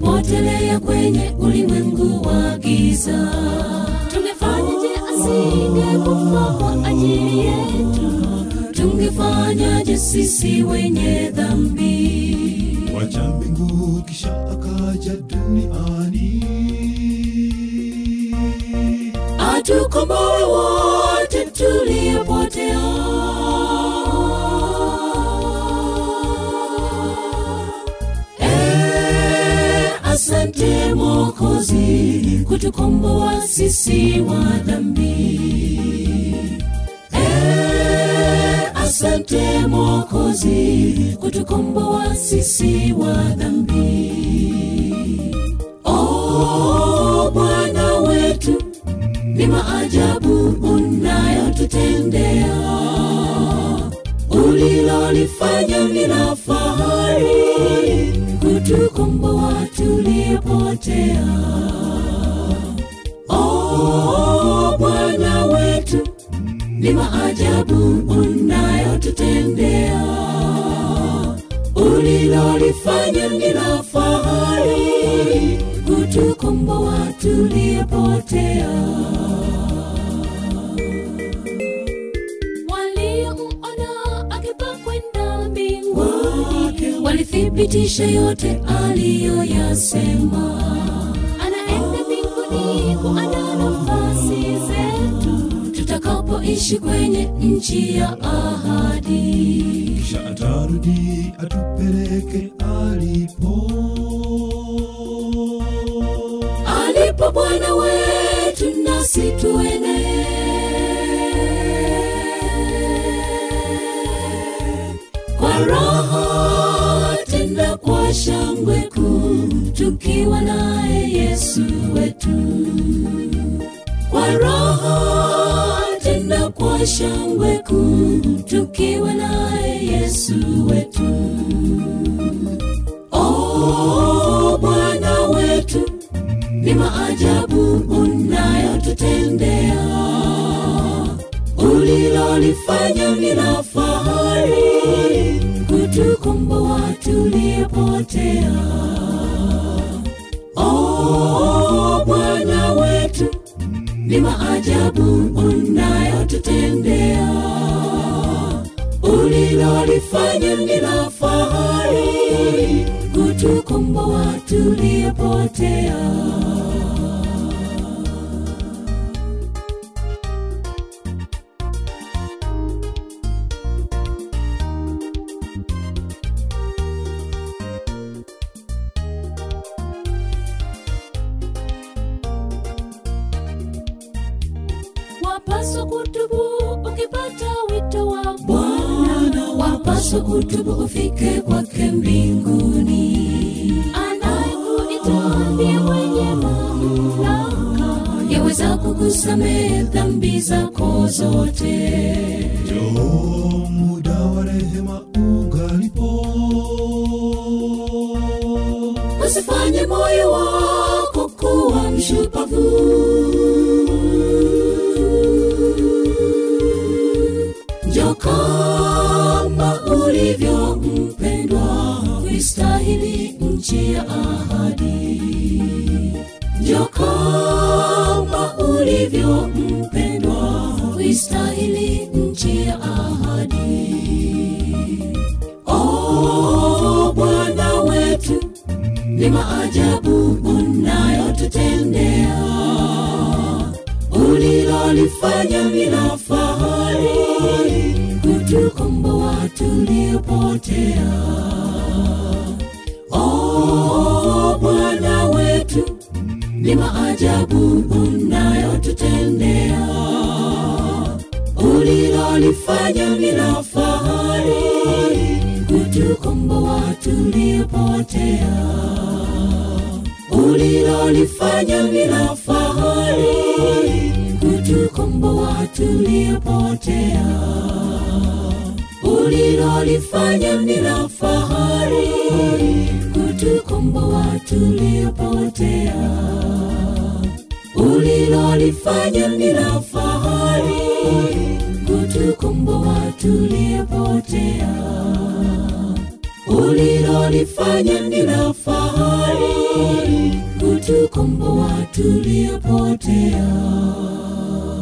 tumepotelea kwenye ulimwengu wa giza. Tungefanyaje asingekufa kwa ajili yetu? Tungefanyaje sisi wenye dhambi? wacha mbingu kisha akaja duniani atukomboe wote tuliopotea. Eh, Asante Mwokozi kutukomboa sisi wa dhambi. Eh, Asante Mwokozi kutukomboa sisi wa dhambi. Oh, Bwana wetu ni maajabu unayotutendea, ulilolifanya ni la fahari, kutukomboa tuliopotea. Oh, Bwana wetu ni maajabu unayotutendea, ulilolifanya ni la fahari, kutukomboa tuliopotea. Waliomuona akipaa kwenda mbinguni walithibitisha yote aliyoyasema. Anaenda mbinguni kuandaa nafasi zetu tutakapoishi kwenye nchi ya ahadi. kisha atarudi atupeleke alipo alipo Bwana wetu nasi tuende. Kwa raha tena kwa shangwe kuu, tukiwa naye Yesu wetu. Kwa raha tena kwa shangwe kuu, tukiwa naye Yesu wetu. Oh, Bwana wetu ni maajabu unayotutendea, ulilolifanya ni la fahari, kutukomboa tuliopotea. Oh, Bwana wetu ni maajabu unayotutendea, ulilolifanya ni la fahari, kutukomboa tuliopotea. wapaswa kutubu ukipata wito wa Bwana, wapaswa kutubu ufike kwake mbinguni. Anayekuita ndiye mwenye mamlaka, yaweza kukusamehe dhambi zako zote. Njoo muda wa rehema ugalipo Usifanye moyo wako kuwa mshupavu. Njoo kama ulivyo mpendwa, kuistahili nchi ya ahadi. Njoo kama ulivyo mpendwa, kuistahili nchi ya ahadi. Oh, Bwana wetu ni maajabu unayotutendea, ulilolifanya ni la fahari, kutukomboa tuliopotea. Oh, Bwana wetu ni maajabu unayotutendea, ulilolifanya ni la fahari, kutukomboa tuliopotea. Ulilolifanya ni la fahari, kutukomboa tuliopotea. Ulilolifanya ni la fahari, kutukomboa tuliopotea. Ulilolifanya ni la fahari, kutukomboa tuliopotea. Ulilolifanya ni la fahari kutukomboa tuliopotea